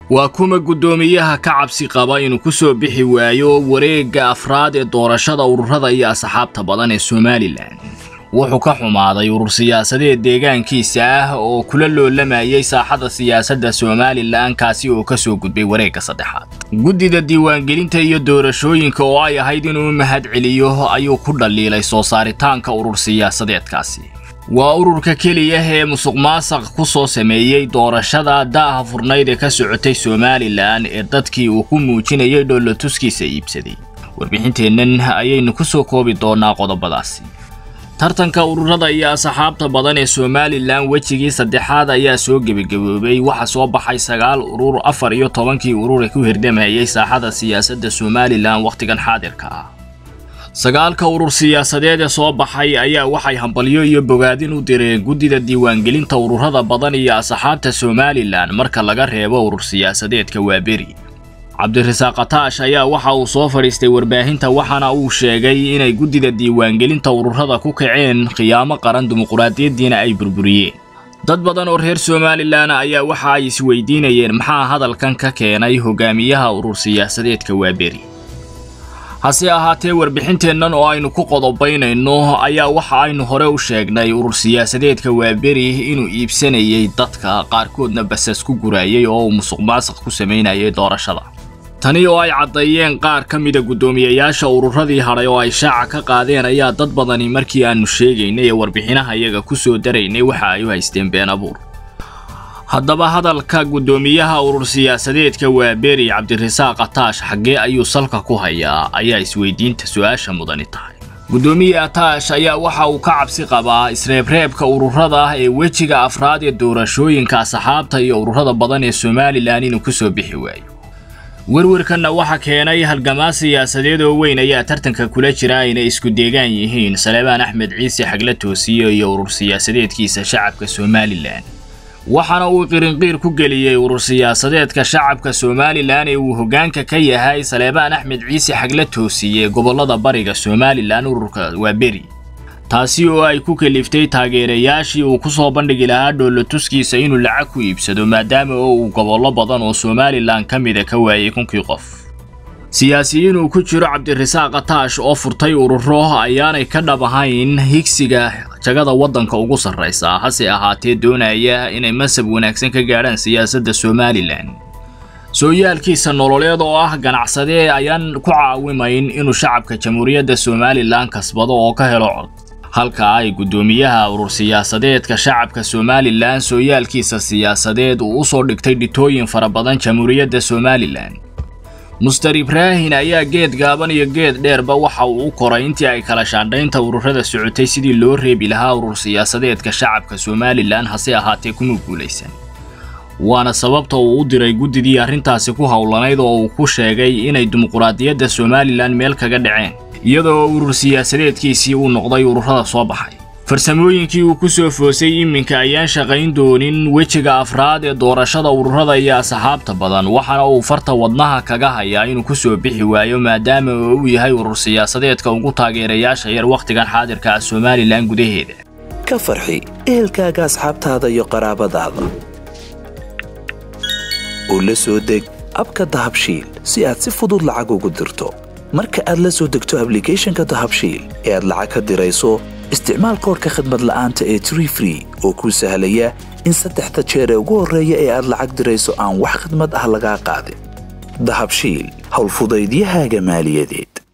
waa kuma guddoomiyaha ka cabsi qaba inuu ku soo bixi waayo wareegga afraad ee doorashada ururada iyo asxaabta badan ee somalilan wuxuu ka xumaaday urur siyaasadeed deegaankiisa ah oo kula loolamayay saaxada siyaasadda somalilan kaasi oo ka soo gudbay wareegga saddexaad guddida diiwaangelinta iyo doorashooyinka oo ay ahayd inuu mahad celiyo ayuu ku dhaliilay soo saaritaanka urur siyaasadeedkaasi waa ururka keliya ee musuq maasaq ku soo sameeyey doorashada daaha furnayd ee ka socotay somalilan ee dadkii uu ku muujinayay dhoolotuskiisa iibsaday warbixinteennan ayaynu ku soo koobi doonaa qodobadaasi tartanka ururada iyo asxaabta badan ee somalilan wejigii saddexaad ayaa soo gebagaboobay waxaa soo baxay sagaal urur afar iyo tobankii urur ee ku hirdamayay saaxada siyaasadda somalilan wakhtigan xaadirka ah sagaalka urur siyaasadeed ee soo baxay ayaa waxay hambalyo iyo bogaadin u direen guddida diiwaangelinta ururada badan iyo asxaabta somalilan marka laga reebo urur siyaasadeedka waaberi cabdirasaaq kataash ayaa waxa uu soo fadhiistay warbaahinta waxaana uu sheegay inay guddida diiwaangelinta ururada ku kaceen khiyaamo qaran dimuquraadiyaddiina ay burburiyeen dad badan oo reer somalilan ayaa waxa ay isweydiinayeen maxaa hadalkan ka keenay hogaamiyaha urur siyaasadeedka waaberi hase ahaatee warbixinteennan oo aynu ku qodobaynayno ayaa waxa aynu hore u sheegnay urur siyaasadeedka waaberi inuu iibsanayay dadka qaarkoodna basas ku guraayay oo uu musuq maasuq ku samaynayay doorashada tani oo ay caddeeyeen qaar ka mida guddoomiyayaasha ururadii hadhay oo ay shaaca ka qaadeen ayaa dad badani markii aannu sheegaynay ee warbixinaha iyaga ku soo daraynay waxa ay u haysteen been abuur haddaba hadalka guddoomiyaha urur siyaasadeedka waaberi cabdirasaaq ataash xaggee ayuu salka ku hayaa ayaa isweydiinta su-aasha mudani tahay guddoomiye ataash ayaa waxa uu ka cabsi qabaa isreebreebka ururada ee wejiga afraad ee doorashooyinka asxaabta iyo ururada badan ee somalilan inuu ku soo bixi waayo werwarkanna waxa keenay halgamaa siyaasadeed oo weyn ayaa tartanka kula jira inay isku deegaan yihiin saleebaan axmed ciise xagla toosiye iyo urur siyaasadeedkiisa shacabka somalilan waxaana uu qirinqiir ku geliyey urur siyaasadeedka shacabka somalilan ee uu hoggaanka ka yahay saleebaan axmed ciise xagla toosiye gobollada bariga somalilan ururka waaberi taasi oo ay ku kaliftay taageerayaashii uu ku soo bandhigi lahaa dhoolotuskiisa inuu lacag ku iibsado maadaama oo uu gobollo badan oo somalilan ka mida ka waayay kunkii qof siyaasiyiin uu ku jiro cabdirasaaq kataash oo furtay ururo ayaanay ka dhab ahayn higsiga jagada waddanka ugu sarraysa hase ahaatee doonaya inay masab wanaagsan ka gaadhaan siyaasadda somalilan sooyaalkiisa nololeed oo ah ganacsadee ayaan ku caawimayn inuu shacabka jamhuuriyadda somalilan kasbado oo ka helo cod halka ay guddoomiyaha urur siyaasadeedka shacabka somalilan sooyaalkiisa siyaasadeed uu u soo dhigtay dhitooyin fara badan jamhuuriyadda somalilan muster ibraahin ayaa geed gaaban iyo geed dheerba waxa uu u koray intii ay kala shaandhaynta ururada socotay sidii loo reebi lahaa urur siyaasadeedka shacabka somalilan hase ahaatee kuma guulaysan waana sababta uu u diray guddidii arrintaasi ku howlanayd oo uu ku sheegay inay dimuquraadiyadda somalilan meel kaga dhaceen iyadoo urur siyaasadeedkiisii uu noqday ururada soo baxay farsamooyinkii uu ku soo foosay iminka ayaan shaqayn doonin wejiga afraad ee doorashada ururada iyo asxaabta badan waxaana uu farta wadnaha kaga hayaa inuu ku soo bixi waayo maadaama oo uu yahay urur siyaasadeedka ugu taageerayaasha yar wakhtigan xaadirka ah somalilan gudaheeda ka farxi ehelkaaga asxaabtaada iyo qaraabadaada oo la soo deg abka dahabshiil si aad si fudud lacag ugu dirto marka aad la soo degto ablicathonka dahabshiil ee aad lacag ka dirayso isticmaal koorka khadmad la'aanta ee tree free oo kuu sahlaya in saddexda jeer ee ugu horreeya ee aad lacag dirayso aan wax khidmad ah lagaa qaadin dahabshiil howlfudaydiyahaaga maaliyadeed